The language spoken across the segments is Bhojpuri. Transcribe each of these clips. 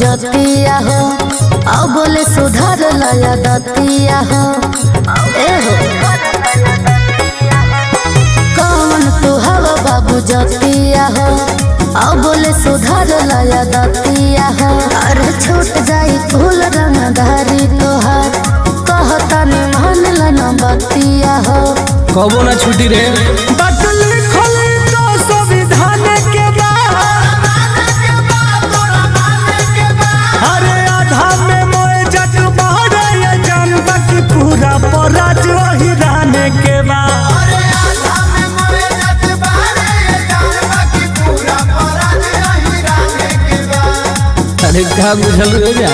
जतिया हो अब बोले सुधार लया दतिया हो ए हो कौन तू हवा बाबू जतिया हो अब बोले सुधार लया दतिया हो अरे छूट जाई फूल रंगधारी तोहार कहता ने मान लन बतिया हो कबो ना छुटी रे बदल खोले तो संविधान के बाद अरे आधा में मोए जट बहरे ये जानबा की पूरा पराज वही रहने के बाद अरे का बुझल रे जा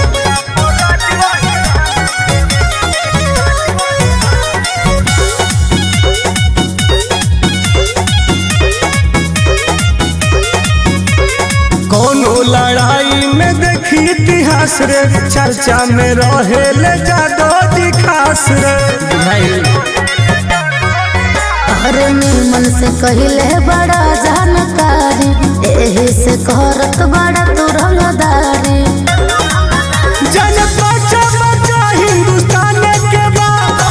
कोनो लड़ाई में देखी इतिहास रे चर्चा में रहे ले जादो जी खास रे भाई अरे निर्मल से कहले बड़ा जानकारी एही से करत बड़ा तू रंगदारी जन बचा बचा हिंदुस्तान के बाद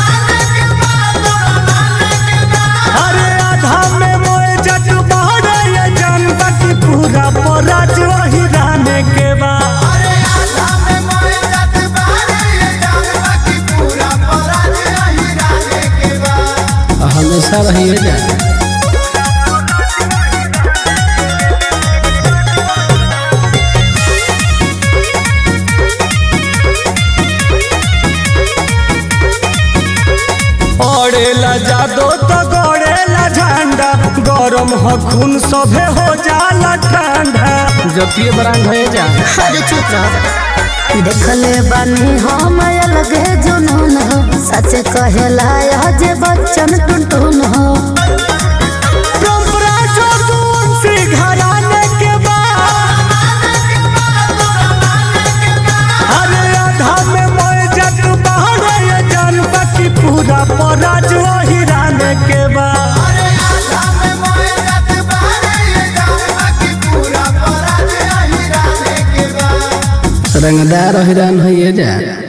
अरे आधा में मोए जट बहरे ये जानबा की पूरा पराज वही रहने के बाद हमेशा रही है जा ओढ़ेला जादो तो गड़ेला झंडा गरम हो खून सभे हो जाला ठंडा जतिये बरांग है जा अरे चुप रह देखले बानी हम अलगे जुनून हो सच कहेला यह जे बच्चन टुनटुन हो परंपरा जो तुलसी घराने के बाद अरे आधा में मोए जट बहरे ये जानबा की पूरा पराज वही रहने के बाद रंगदार हिरान है जा